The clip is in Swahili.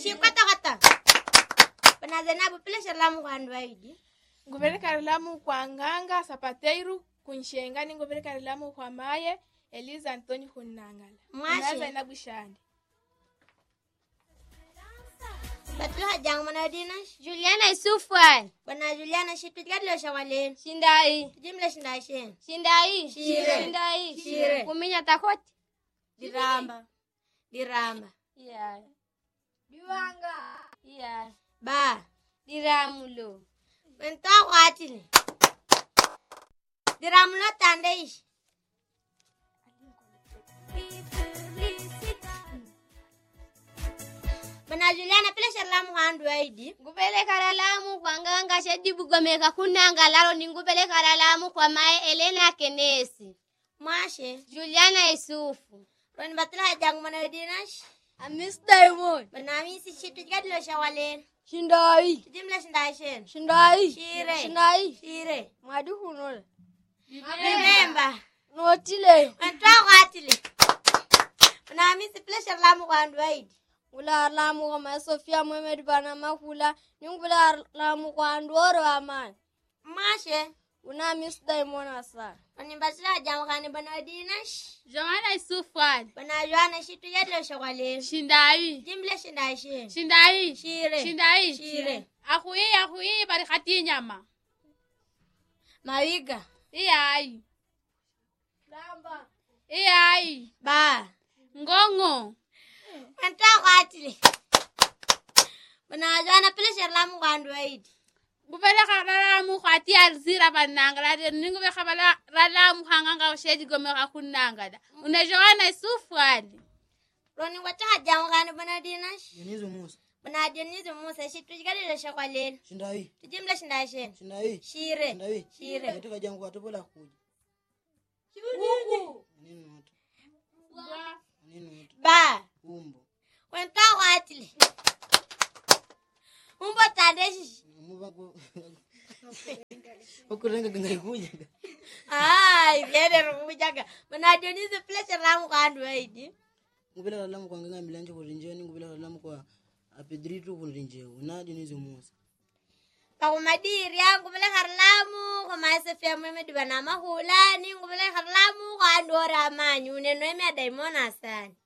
shikwatakata bana zainabu pile shirlamu kwandu waidi nguvele lamu kwa nganga sapateiru kunshenga ni nguvele lamu kwa maye eliza antoni hunnangala Mwashe. Na zainabu shandi batilo hajangu mana dinash Juliana Isufwan. bana juliana shitujgadilo shawalen Shindai. tujimle shindashen Shindai. Shire. Shindai. Shire. Kuminya takoti. diramba diramba Yeah. Diwanga. Yeah. ba Diramulo. wento kwatile diramulo tandeish bana juliana pile shirlamu kwandu waidi Ngupeleka lamu kwa nganga shedibu gomeka kunanga laro ni ngupeleka lamu kwa mae Elena Kenesi. mwashe Juliana Isufu. roni batilo hajangu mana dinash Amis Diamond. bana misi shitujgadilo shawalen Shindai. tujimle shindashen Shindai. Shire. Shindai. shire Mwadi hunole. diremba Notile. wento kwatile bana misi pile shirlamu kwandu waidi Ngula lamu kwa mae Sofia Mohamed bana makula. Ni ngula lamu kwa ndoro amani. mwashe Una Miss Diamond asa. roni batilo hajangu kani bana dinash Joana Isufwan. bana juana shitujgadilo shawalen Shindai. jimle shindashen Shindai. Shire. Shindai. Shire. Akhui akhui bari khati nyama. mawiga Iyai. Iyai. ba Ngongo. wento kwatile bana juana pile shirlamu kwandu waidi Ngubele kharalamu khati alzira banangala de ningube khabala ralamu hanganga shedi gome khakunangala. Una Joana Isufwan. roni wata hajangu kani bana dinash Dionisio Musa. bana dionizi musa shitujgadilo shawalen Shindai. tujimle shindashen Shindai. shire Shindai. Shire. Katika jangu atopola kuja. Nini moto? Nini moto? ba Umbo. wento kwatile umbo tandeshishi Muba ku. Ukurenga gangai kuja. ai vyene rukujaga bana dionizi pile shirlamu kwandu waidi Ngubela lalamu kwa nganga milanje kurinjeni, ngubela lalamu kwa apedritu kurinjeu. Na Dionisio Musa. pakumadiri yangu vile kharilamu khomaesefia mwemedi bana mahulani nguvile kharilamu khandora amanyi uneno eme adaimona asani